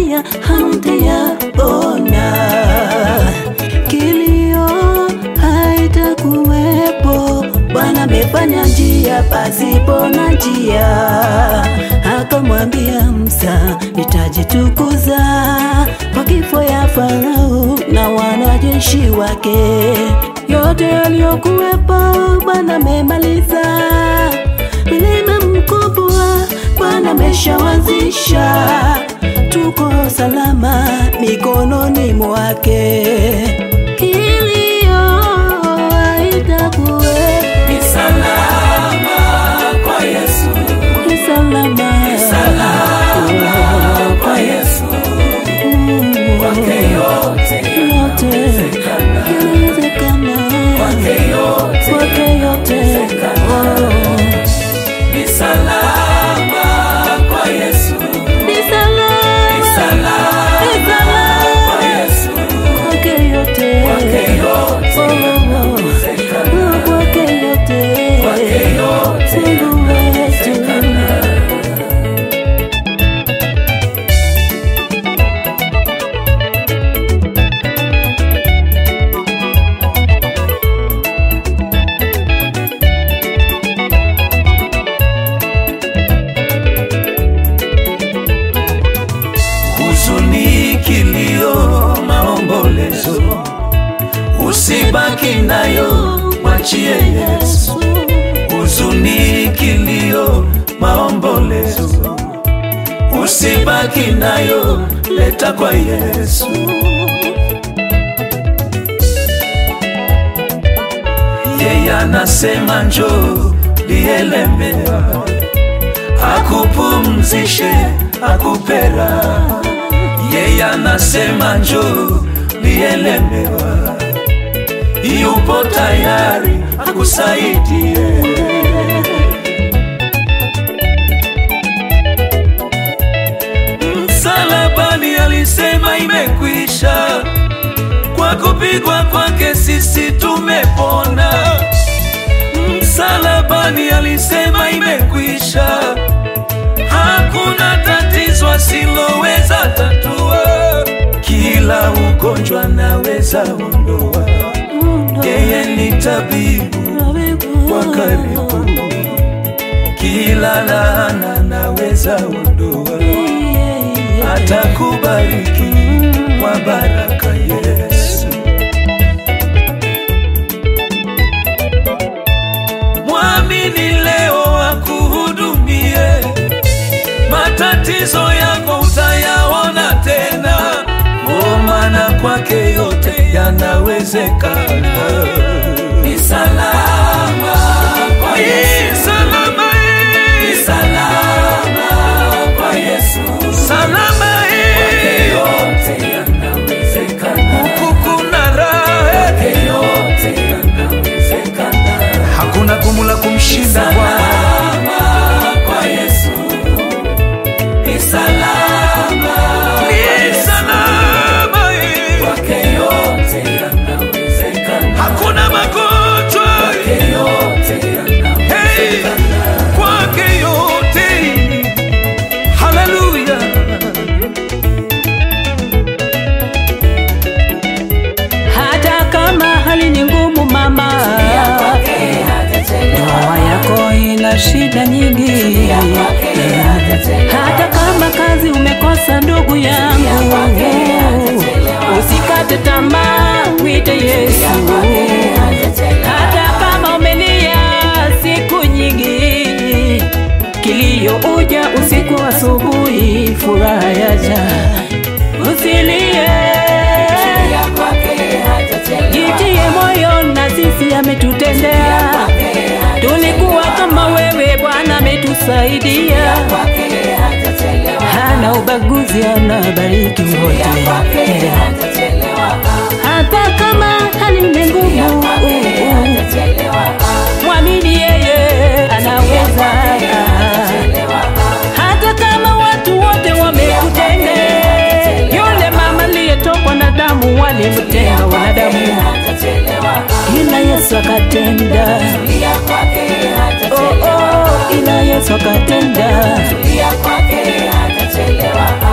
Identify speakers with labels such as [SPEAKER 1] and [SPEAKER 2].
[SPEAKER 1] dunia hamtayaona. Kilio haitakuwepo, Bwana amefanya njia pasipo na njia. Akamwambia Musa, nitajitukuza kwa kifo ya Farao na wanajeshi wake. Yote yaliyokuwepo Bwana amemaliza, milima mkubwa Bwana ameshawazisha, tuko salama mikononi mwake. Kilio haitakuwepo,
[SPEAKER 2] Ni salama kwa Yesu,
[SPEAKER 1] ni salama,
[SPEAKER 2] salama kwa Yesu, kwake yote
[SPEAKER 1] yote
[SPEAKER 2] yanawezekana,
[SPEAKER 1] inawezekana,
[SPEAKER 2] kwake yote
[SPEAKER 1] kwake yote
[SPEAKER 2] yanawezekana. Ni salama kwa Yesu,
[SPEAKER 1] ni salama,
[SPEAKER 2] ni salama
[SPEAKER 1] ni salama
[SPEAKER 2] kwa Yesu,
[SPEAKER 1] kwake yote,
[SPEAKER 2] kwake yote yanawezekana,
[SPEAKER 1] kwake yote,
[SPEAKER 2] kwake yote
[SPEAKER 1] Mungu wetu.
[SPEAKER 2] yanawezekana. huzuni, kilio, maombolezo, usibaki nayo, mwachie Yesu. Huzuni, kilio, maombolezo, usibaki nayo, leta kwa Yesu. Yeye anasema njoo, lielemewa akupumzishe, akupera. Yeye anasema njoo, lielemewa, yupo tayari akusaidie. Msalabani alisema imekwisha, kwa kupigwa kwake sisi tumepona. Msalabani alisema imekwisha, hakuna tatizo asiloweza tatua, kila ugonjwa naweza ondoa. Yeye ni tabibu wa karibu, kila laana naweza ondoa, atakubariki kwa baraka Yesu. Mwamini leo akuhudumie, matatizo yako utayaona tena, oh, maana kwake yote yanawezekana. Ni salama kwa Yesu, ni salama, ni salama kwa Yesu, salama kwake yote yanawezekana, huku kuna raha, kwake yote yanawezekana.
[SPEAKER 3] hakuna gumu la kumshinda Bwana.
[SPEAKER 2] Salama kwa Yesu, ni salama, ni salama, kwake yote yanawezekana, hakuna magonjwa, kwake yote yanawezekana, kwake yote, haleluya.
[SPEAKER 1] hata kama hali ni ngumu mama, ndoa yako ina shida nyingi, hata kama kazi umekosa ndugu yangu, usikate tamaa, mwite Yesu. Hata kama umelia siku nyingi, kilio uja usiku, asubuhi furaha yaja, usilie Jitie moyo na sisi ametutendea, tulikuwa kama wewe, Bwana ametusaidia, hana ubaguzi, anabariki wote, hata kama hali ni ngumu, mwamini yeye anaweza, hata kama watu wote wamekutendea. Yule mama aliyetokwa na damu walimtenga wanadamu, ila Yesu akatenda. Oh, oh, ila Yesu akatenda.
[SPEAKER 4] kwake hatachelewa